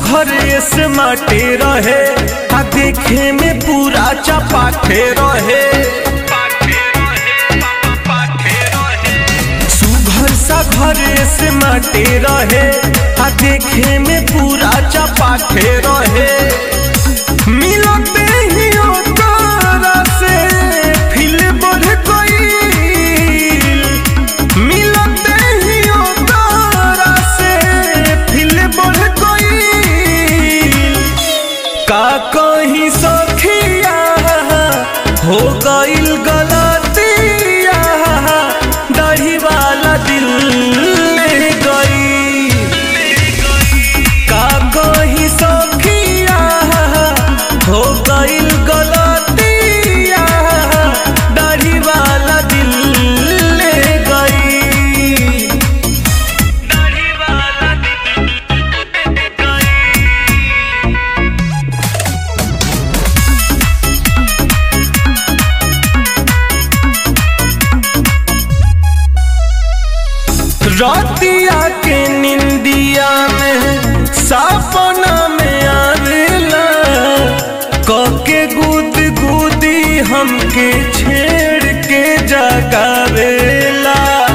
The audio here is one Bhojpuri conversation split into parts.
घरे से माटे रहे आ देखे में पूरा चपाटे रहे सुघर सा घरे से माटे रहे आ देखे में पूरा चपाटे रहे मिलते ही ओकरा से फिल बढ़ गईल मिलते ही ओकरा से फिल बढ़ गईल का कहीं सखिया हो गईल गलतिया दाढ़ी वाला दिल ले गई का कहीं सखिया हो गईल गलतिया दाढ़ी वाला दिल ले गई दाढ़ी वाला दिल ले गई रातिया के निंदिया में सपना में आवेला कके गुद गुदी हमके छेड़ के जगावेला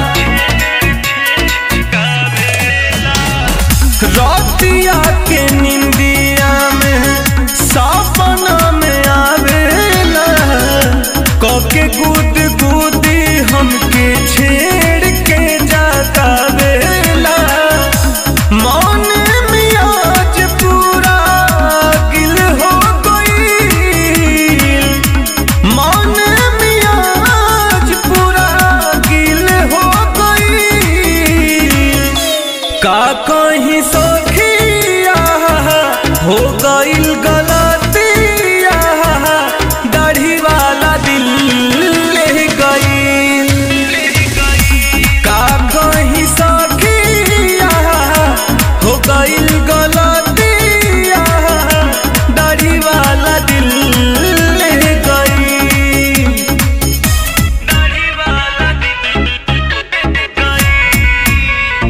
रातिया के निंदिया में सपना में आवेला कके गुद गुदी हमके छेड़ के जगावेला मन में आज पूरा गिल हो गईल मन में आज पूरा गिल हो गईल का कहीं सखिया हो गईल गलतिया दाढ़ी वाला दिल ले गईल का कहीं सखिया हो गईल गलतिया दाढ़ी वाला दिल ले गईल दाढ़ी वाला दिल ले गईल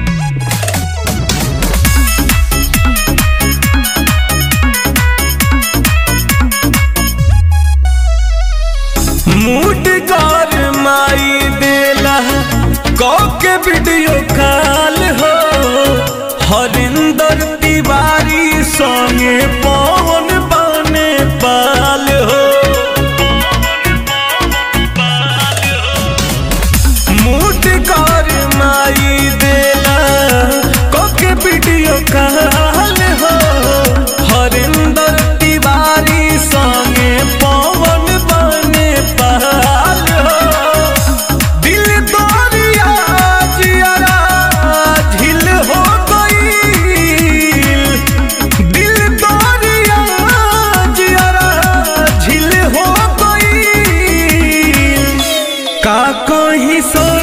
मूड कर माई देला के वीडियो कॉल हो हरिंदर तिवारी संगे पवन बने पाल हो मूड कर माई देला के वीडियो कॉल हो हरिंदर तिवारी संगे पवन बने पाल हो दिल दरिया जियरा झिल हो गईल दिल दरिया जियरा झिल हो गईल का कहीं सो